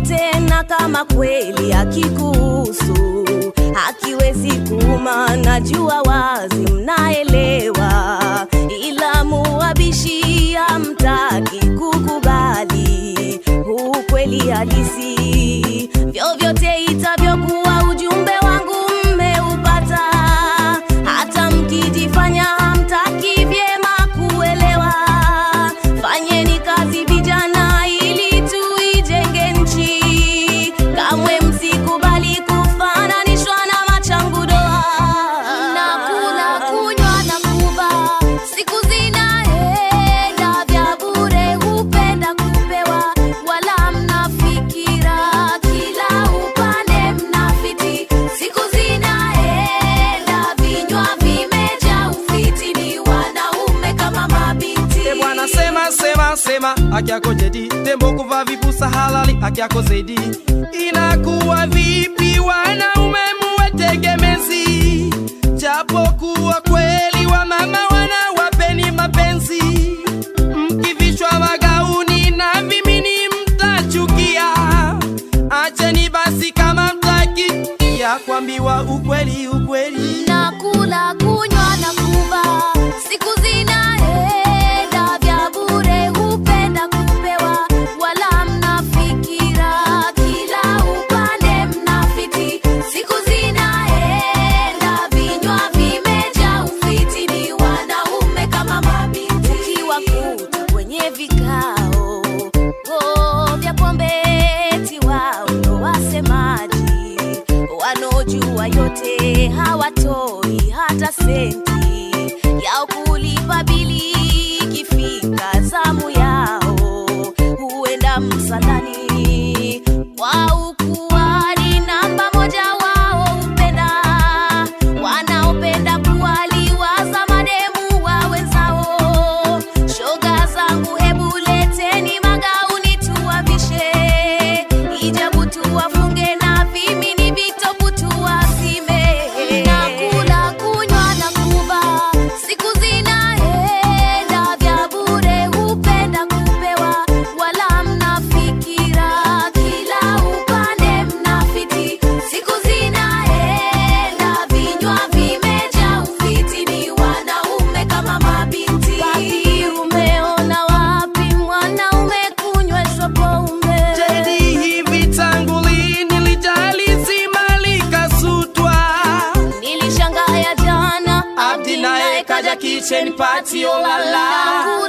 chochote, na kama kweli akikuhusu hakiwezi kuuma, najua wazi mnaelewa, ila muwabishi hamtaki kukubali ukweli halisi. Vyovyote itavyokuwa, ujumbe wangu mmeupata, hata mkijifanya hamtaki vyema kuelewa. Fanyeni kazi vijana, ili tuijenge nchi. Kamwe msikubali kufananishwa na machangu doa. Nakula, kunywa na kuvaa, siku zinaenda vya bure, hupenda kupewa, wala mnafikira kila upande mnafiti. Siku zinaenda, vinywa vimejaa ufiti, ni wanaume kama mabinti. E bwana sema sema sema haki yako jadi tembo kuvaa vipusa halali haki yako zaidi inakuwa vipi wanaume muwe tegemezi japokuwa kweli wa mama wanawapeni mapenzi mkivishwa magauni na vimini mtachukia acheni basi kama mtaki ya kuambiwa ukweli ukweli Nakula, kunywa na kuvaa, siku zinaenda vya bure, hupenda kupewa, wala mnafikira kila upande mnafiti. Siku zinaenda, vinywa vimejaa ufiti, ni wanaume kama mabinti. Ukiwakuta kwenye vikao oh, vya pombe, eti wao ndo wasemaji, wanaojua yote hawatoi hata senti yao kulipa bili. Ikifika zamu yao huenda msalani kwa ukuani, namba moja wao hupenda wanaopenda kuwaliwaza mademu wa wenzao. Shoga zangu, hebu leteni magauni tuwavishe, hijabu tuwafunge na vimini vitopu tuwazime. Nakula, kunywa na kuvaa, siku zinaenda vya bure, hupenda kupewa, wala mnafikira kila upande mnafiti. Siku zinaenda, vinywa vimejaa ufiti, ni wanaume kama mabinti. Papi, umeona wapi mwanaume kunyweshwa pombe? Jadi hivi tangu lini lijali zima likasutwa Nilishangaa ya jana, Abdi naye kaja kitchen party olala